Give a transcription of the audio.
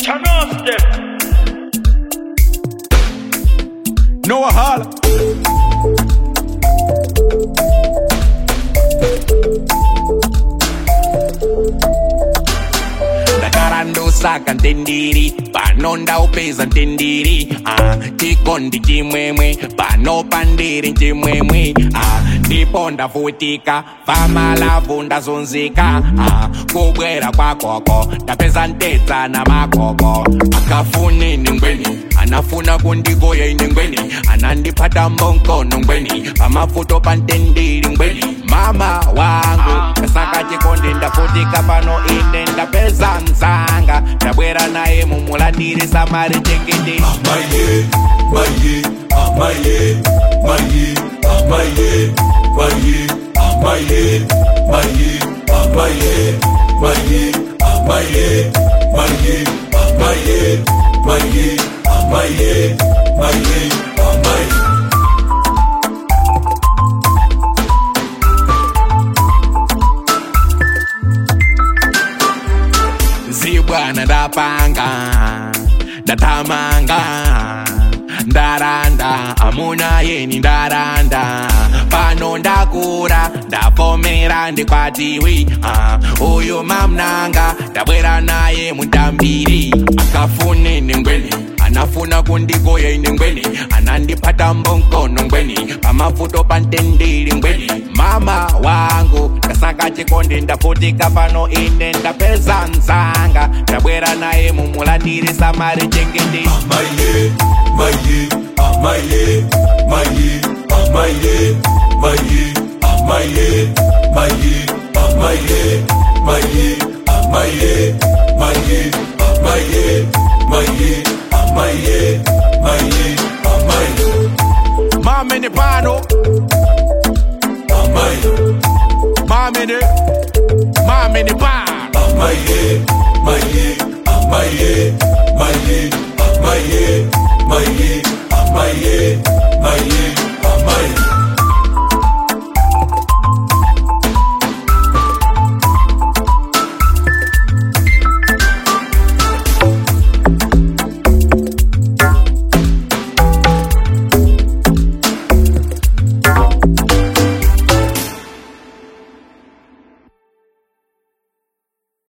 Turn off them. Noah Holla. ndakarandosa ntendiri pano ndaupeza ntendiri ah, chikondi chimwemwe pano pandiri chimwemwe ah, ndipo ndavutika famalavu ndazunzika ah, kubwera kwakoko ndapeza ntedza na makoko akafuni ningweni anafuna kundigoya ine ngweni anandipata mbonkono ngweni pamafuto pantendiri ngweni mama wangu kasaka chikondi ndavutika pano ine ndapeza mzanga ndabwera naye mumulandiri samari chengete Amaye, maye, amaye, maye, amaye, maye, amaye, maye, amaye, maye, amaye, maye, amaye, maye, amaye, maye, amaye. zibwana ndapanga ndatamanga ndaranda amuna yeni ndaranda pano ndakura ndavomera ndikwatiwi uh, uyu mamnanga ndabwera naye mutambiri akafune nengweni anafuna kundigoya ine ngweni anandipata mbonkono ngweni pamafuto pantendiri ngweni mama wangu ndasaka chikondi ndavutika pano ine ndapeza nzanga ndabwera naye mumulandiri samari chengete Amaye, maye, amaye, maye, amaye, maye, amaye, maye, amaye,